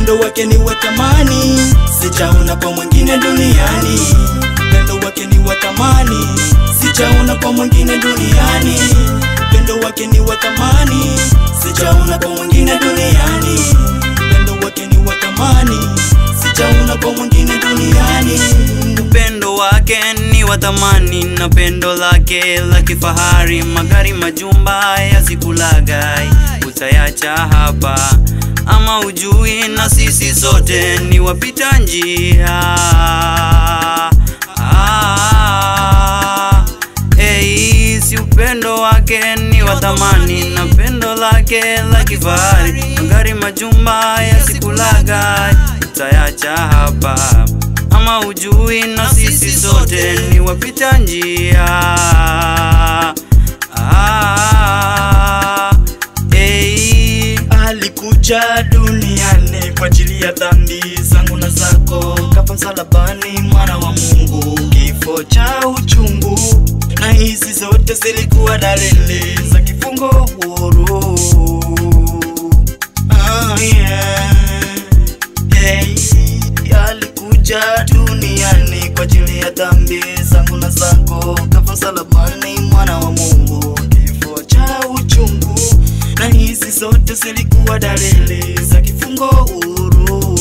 upendo wake ni wa thamani, sijaona kwa mwingine duniani. Upendo wake ni wa thamani, sijaona kwa mwingine duniani. Upendo wake ni wa thamani, sijaona kwa mwingine duniani. Upendo wake ni wa thamani, sijaona kwa mwingine duniani. Upendo wake ni wa thamani na pendo lake la kifahari, magari majumba yazikulagai, utayacha hapa ama ujui, na sisi sote ni wapita njia. Ah, hey, si upendo wake ni wa thamani na pendo lake la kifahari, magari majumba yasikulagai, utayacha hapa ama ujui, na sisi sote ni wapita njia. Ah, hey. Alikuja duniani kwa ajili ya dhambi zangu na zako, kafa msalabani, mwana wa Mungu, kifo cha uchungu, na hizi zote zilikuwa dalili za kifungo huru. Ah, yeah. Hey, alikuja duniani kwa ajili ya dhambi zangu na zako, kafa msalabani, mwana wa Mungu, kifo cha uchungu, na hizi zote zilikuwa dalili za kifungo huru.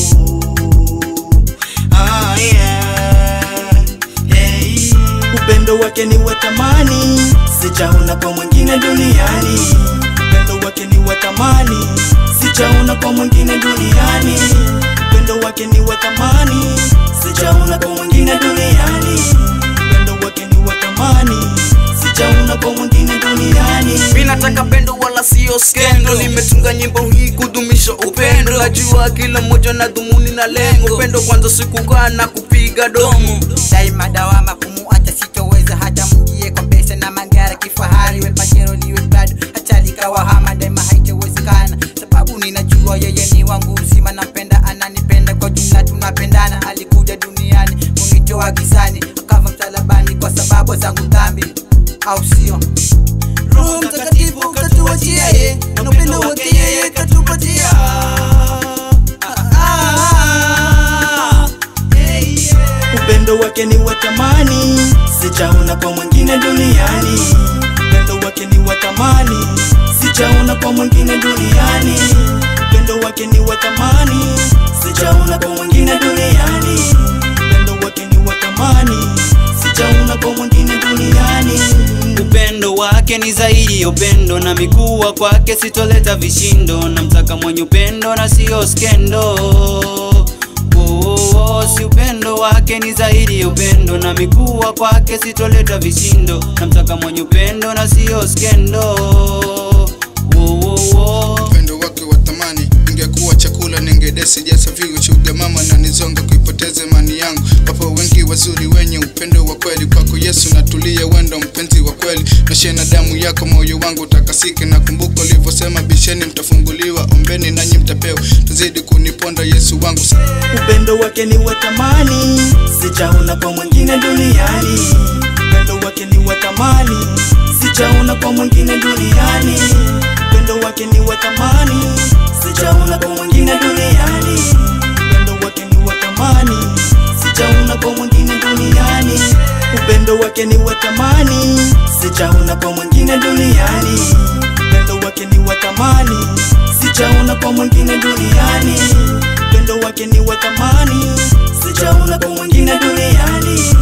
Ah, yeah. Hey, upendo wake ni wa thamani, sijaona kwa mwingine duniani. Upendo wake ni wa thamani, sijaona kwa mwingine duniani. Upendo wake ni wa thamani, sijaona kwa mwingine duniani. Upendo wake ni wa thamani, sijaona kwa mwingine duniani. Mi nataka pendo wala sio skendo, nimetunga nyimbo hii kudumisha upendo. Najua kila mmoja na dhumuni na lengo, pendo kwanza sikukaa na kupiga domo. daima dawama kumuacha sitoweza hata mjie kwa pesa na magari kifahari we pajero liwe bado hata likawahama daima haitowezekana sababu ninajua yeye ni wangu uzima nampenda ananipenda kwa jumla tunapendana alikuja duniani kunitoa gizani akava msalabani kwa sababu zangu dhambi au sio roho mtakatifu katuachia ye na upendo wake yeye katupatia Ah, ah, ah. Hey, yeah. Upendo wake ni wa thamani, sijaona kwa mwingine duniani. Upendo wake ni wa thamani, sijaona kwa mwingine duniani. Upendo wake ni wa thamani, sijaona kwa mwingine duniani. Upendo wake ni wa thamani, sijaona kwa mwingine duniani. Upendo wake ni zaidi ya upendo, na mikuwa kwake sitoleta vishindo, na mtaka mwenye upendo na sio skendo. Oh, oh, oh, si upendo wake ni zaidi ya upendo, na mikuwa kwake sitoleta vishindo, na mtaka mwenye upendo na sio skendo. Oh, oh, oh. upendo wake wa thamani ingekuwa chakula ningedesi jasaviwe shuga mama na nizonga kuipoteza imani yangu wapo wengi wazuri wenye upendo wa kweli kwako yesu natulia wendo mpenzi wa kweli nashe na damu yako moyo wangu utakasike na kumbuka ulivyosema bisheni mtafunguliwa ombeni nanyi mtapewa tazidi kuniponda yesu wangu Upendo wake ni wa thamani, sijaona kwa mwingine duniani. Upendo wake ni wa thamani, sijaona kwa mwingine duniani. Upendo wake ni wa thamani, sijaona kwa mwingine duniani. Upendo wake ni wa thamani, sijaona kwa mwingine duniani. Upendo wake ni wa thamani, sijaona kwa mwingine duniani. Upendo wake ni wa thamani, sijaona kwa mwingine duniani upendo wake ni wa thamani, sijaona kwa mwingine duniani.